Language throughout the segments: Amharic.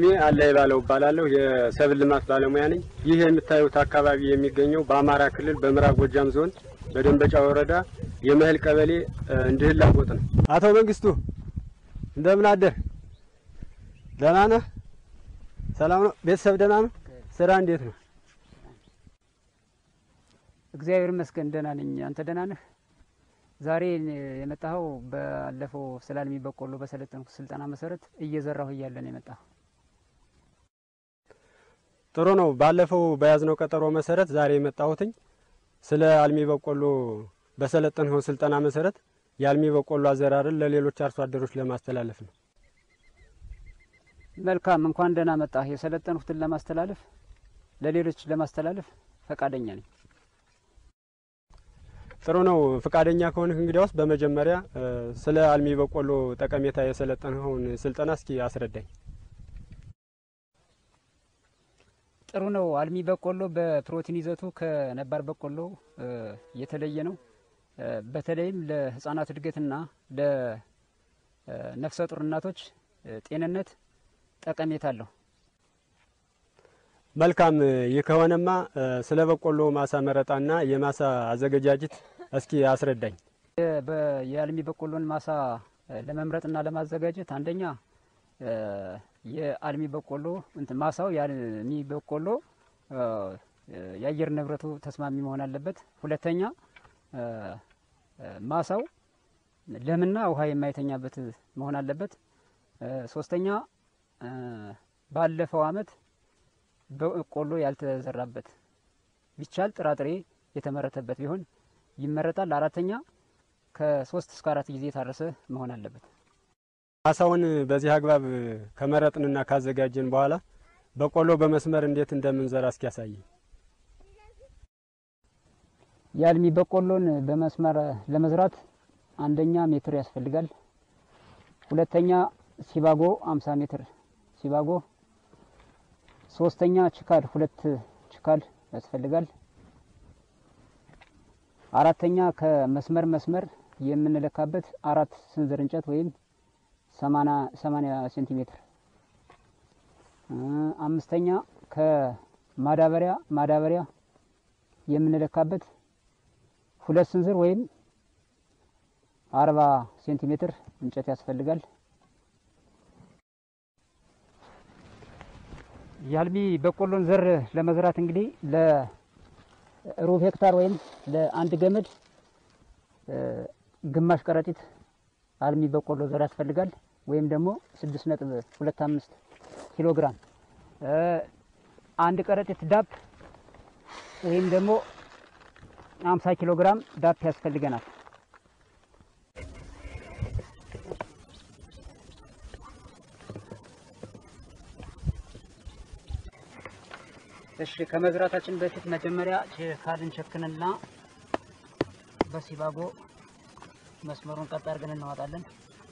ስሜ አላይ ባለው እባላለሁ። የሰብል ልማት ባለሙያ ነኝ። ይህ የምታዩት አካባቢ የሚገኘው በአማራ ክልል በምዕራብ ጎጃም ዞን በደንበጫ ወረዳ የመህል ቀበሌ እንድህላ ጎጥ ነው። አቶ መንግስቱ እንደምን አደር? ደህና ነህ? ሰላም ነው? ቤተሰብ ደህና ነው? ስራ እንዴት ነው? እግዚአብሔር ይመስገን ደህና ነኝ። አንተ ደህና ነህ? ዛሬ የመጣኸው ባለፈው ስለ አልሚ በቆሎ በሰለጠንኩ ስልጠና መሰረት እየዘራሁ እያለ ነው የመጣኸው። ጥሩ ነው። ባለፈው በያዝነው ቀጠሮ መሰረት ዛሬ የመጣሁትኝ ስለ አልሚ በቆሎ በሰለጠንኸው ስልጠና መሰረት የአልሚ በቆሎ አዘራርን ለሌሎች አርሶ አደሮች ለማስተላለፍ ነው። መልካም፣ እንኳን ደህና መጣህ። የሰለጠንኩትን ለማስተላለፍ ለሌሎች ለማስተላለፍ ፈቃደኛ ነኝ። ጥሩ ነው። ፈቃደኛ ከሆንህ እንግዲያውስ በመጀመሪያ ስለ አልሚ በቆሎ ጠቀሜታ የሰለጠንኸውን ስልጠና እስኪ አስረዳኝ። ጥሩ ነው። አልሚ በቆሎ በፕሮቲን ይዘቱ ከነባር በቆሎ የተለየ ነው። በተለይም ለሕጻናት እድገትና ለነፍሰ ጡር እናቶች ጤንነት ጠቀሜታ አለው። መልካም። ይህ ከሆነማ ስለ በቆሎ ማሳ መረጣና የማሳ አዘገጃጀት እስኪ አስረዳኝ። የአልሚ በቆሎን ማሳ ለመምረጥና ለማዘጋጀት አንደኛ የአልሚ በቆሎ እንትን ማሳው የአልሚ በቆሎ የአየር ንብረቱ ተስማሚ መሆን አለበት። ሁለተኛ ማሳው ለምና ውሃ የማይተኛበት መሆን አለበት። ሶስተኛ ባለፈው ዓመት በቆሎ ያልተዘራበት ቢቻል ጥራጥሬ የተመረተበት ቢሆን ይመረጣል። አራተኛ ከሶስት እስከ አራት ጊዜ የታረሰ መሆን አለበት። ማሳውን በዚህ አግባብ ከመረጥንና ካዘጋጀን በኋላ በቆሎ በመስመር እንዴት እንደምንዘራ እስኪ ያሳይ። የአልሚ በቆሎን በመስመር ለመዝራት አንደኛ ሜትር ያስፈልጋል። ሁለተኛ ሲባጎ አምሳ ሜትር ሲባጎ ሶስተኛ ችካል ሁለት ችካል ያስፈልጋል። አራተኛ ከመስመር መስመር የምንለካበት አራት ስንዝር እንጨት ወይም ሰማንያ ሴንቲሜትር። አምስተኛ ከማዳበሪያ ማዳበሪያ የምንለካበት ሁለት ስንዝር ወይም አርባ ሴንቲሜትር እንጨት ያስፈልጋል። የአልሚ በቆሎን ዘር ለመዝራት እንግዲህ ለሩብ ሄክታር ወይም ለአንድ ገመድ ግማሽ ከረጢት አልሚ በቆሎ ዘር ያስፈልጋል። ወይም ደግሞ ስድስት ነጥብ ሁለት አምስት ኪሎ ግራም አንድ ከረጢት ዳፕ ወይም ደግሞ አምሳ ኪሎ ግራም ዳፕ ያስፈልገናል። እሺ ከመዝራታችን በፊት መጀመሪያ ችካልን ቸክንና በሲባጎ መስመሩን ቀጥ አድርገን እናወጣለን።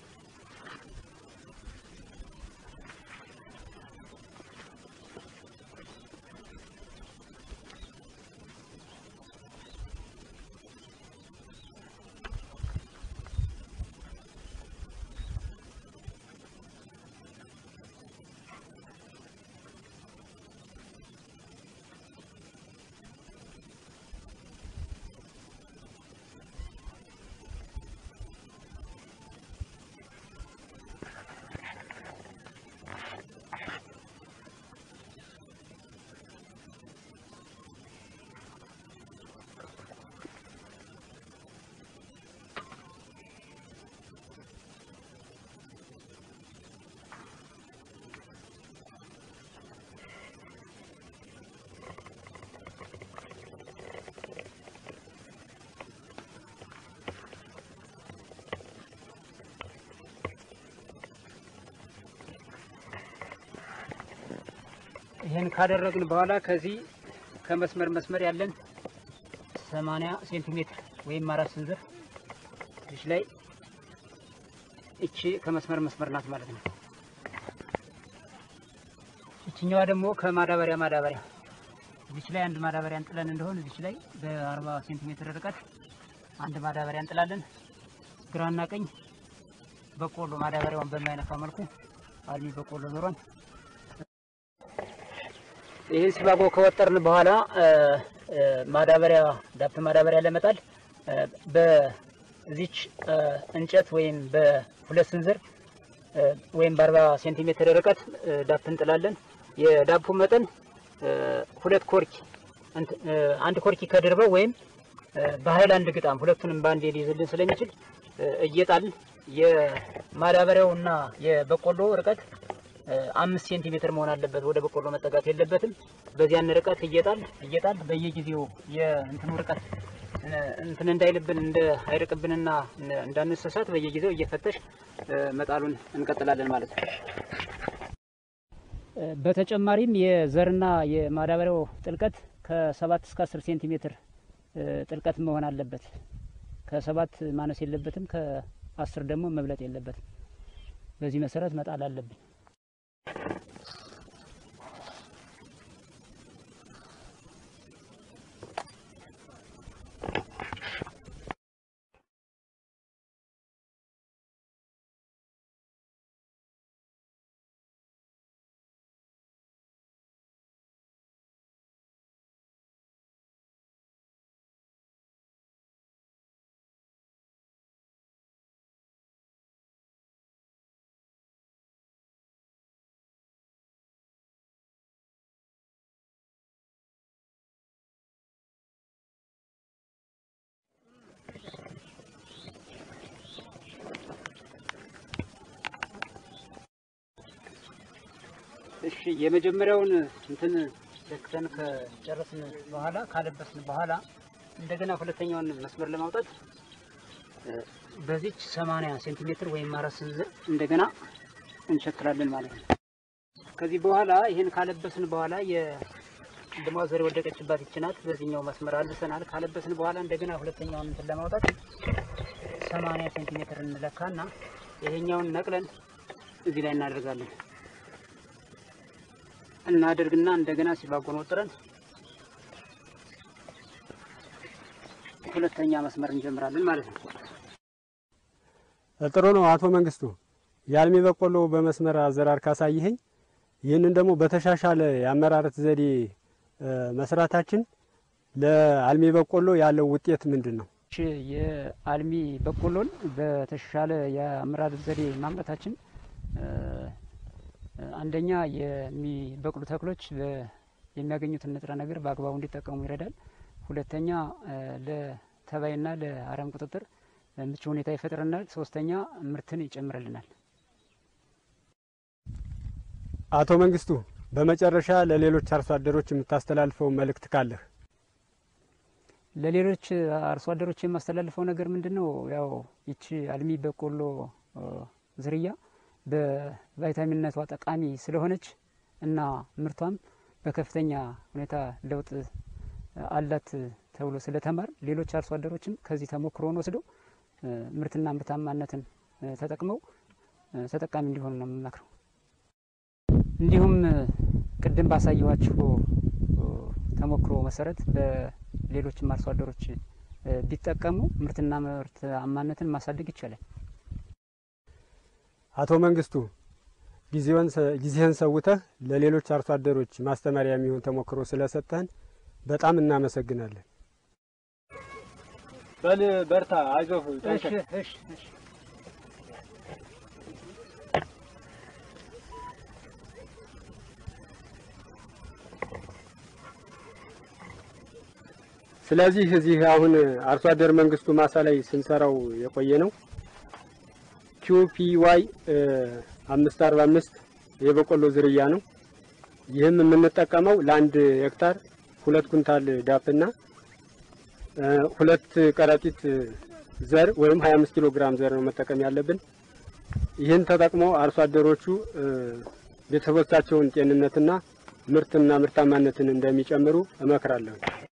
ይህን ካደረግን በኋላ ከዚህ ከመስመር መስመር ያለን 80 ሴንቲሜትር ወይም አራት ስንዝር እዚህ ላይ እቺ ከመስመር መስመር ናት ማለት ነው። እችኛዋ ደግሞ ከማዳበሪያ ማዳበሪያ እዚች ላይ አንድ ማዳበሪያ እንጥለን እንደሆን እዚች ላይ በ40 ሴንቲሜትር ርቀት አንድ ማዳበሪያ እንጥላለን። ግራና ቀኝ በቆሎ ማዳበሪያውን በማይነካ መልኩ አልሚ በቆሎ ዞሯን ይህን ሲባጎ ከወጠርን በኋላ ማዳበሪያ ዳፕ ማዳበሪያ ለመጣል በዚች እንጨት ወይም በሁለት ስንዝር ወይም በአርባ ሴንቲሜትር ርቀት ዳፕ እንጥላለን። የዳፑ መጠን ሁለት ኮርኪ አንድ ኮርኪ ከድርበው ወይም በሀይል አንድ ግጣም ሁለቱንም በአንድ ሊይዝልን ስለሚችል እየጣል የማዳበሪያው እና የበቆሎ ርቀት አምስት ሴንቲሜትር መሆን አለበት። ወደ በቆሎ መጠጋት የለበትም። በዚያን ርቀት እየጣል እየጣል በየጊዜው የእንትኑ ርቀት እንትን እንዳይልብን እንደ አይርቅብንና እንዳንሰሳት በየጊዜው እየፈተሽ መጣሉን እንቀጥላለን ማለት ነው። በተጨማሪም የዘርና የማዳበሪያው ጥልቀት ከሰባት እስከ አስር ሴንቲሜትር ጥልቀት መሆን አለበት። ከሰባት ማነስ የለበትም። ከአስር ደግሞ መብለጥ የለበትም። በዚህ መሰረት መጣል አለብን። እሺ የመጀመሪያውን እንትን ለክተን ከጨረስን በኋላ ካለበስን በኋላ እንደገና ሁለተኛውን መስመር ለማውጣት በዚች 80 ሴንቲሜትር ወይም አራት ስንዝር እንደገና እንሸክላለን ማለት ነው። ከዚህ በኋላ ይህን ካለበስን በኋላ የድሟ ዘር የወደቀችባት ይችናት በዚህኛው መስመር አልሰናል። ካለበስን በኋላ እንደገና ሁለተኛውን እንትን ለማውጣት 80 ሴንቲሜትር እንለካና ይሄኛውን ነቅለን እዚህ ላይ እናደርጋለን እናደርግና እንደገና ሲባጎን ወጥረን ሁለተኛ መስመር እንጀምራለን ማለት ነው። ጥሩ ነው አቶ መንግስቱ። የአልሚ በቆሎ በመስመር አዘራር ካሳይኸኝ ይህንን ደግሞ በተሻሻለ የአመራረት ዘዴ መስራታችን ለአልሚ በቆሎ ያለው ውጤት ምንድን ነው? የአልሚ በቆሎን በተሻሻለ የአመራረት ዘዴ ማምረታችን አንደኛ የሚበቅሉ ተክሎች የሚያገኙትን ንጥረ ነገር በአግባቡ እንዲጠቀሙ ይረዳል። ሁለተኛ ለተባይና ለአረም ቁጥጥር ምቹ ሁኔታ ይፈጥረናል። ሶስተኛ ምርትን ይጨምርልናል። አቶ መንግስቱ በመጨረሻ ለሌሎች አርሶ አደሮች የምታስተላልፈው መልእክት ካለህ? ለሌሎች አርሶ አደሮች የማስተላልፈው ነገር ምንድን ነው? ያው ይቺ አልሚ በቆሎ ዝርያ በቫይታሚንነቷ ጠቃሚ ስለሆነች እና ምርቷም በከፍተኛ ሁኔታ ለውጥ አላት ተብሎ ስለተማር ሌሎች አርሶ አደሮችም ከዚህ ተሞክሮን ወስደው ምርትና ምርታማነትን ተጠቅመው ተጠቃሚ እንዲሆኑ ነው የምመክረው። እንዲሁም ቅድም ባሳየኋችሁ ተሞክሮ መሰረት በሌሎችም አርሶ አደሮች ቢጠቀሙ ምርትና ምርታማነትን ማሳደግ ይቻላል። አቶ መንግስቱ ጊዜህን ሰውተህ ለሌሎች አርሶ አደሮች ማስተማሪያ የሚሆን ተሞክሮ ስለሰጠህን በጣም እናመሰግናለን። በል በርታ፣ አይዞህ። ስለዚህ እዚህ አሁን አርሶ አደር መንግስቱ ማሳ ላይ ስንሰራው የቆየ ነው ኪዩፒዋይ አምስት አርባ አምስት የበቆሎ ዝርያ ነው። ይህም የምንጠቀመው ለአንድ ሄክታር ሁለት ኩንታል ዳፕና ሁለት ከረጢት ዘር ወይም 25 ኪሎ ግራም ዘር ነው መጠቀም ያለብን። ይህን ተጠቅሞ አርሶ አደሮቹ ቤተሰቦቻቸውን ጤንነትና ምርትና ምርታማነትን እንደሚጨምሩ እመክራለሁ።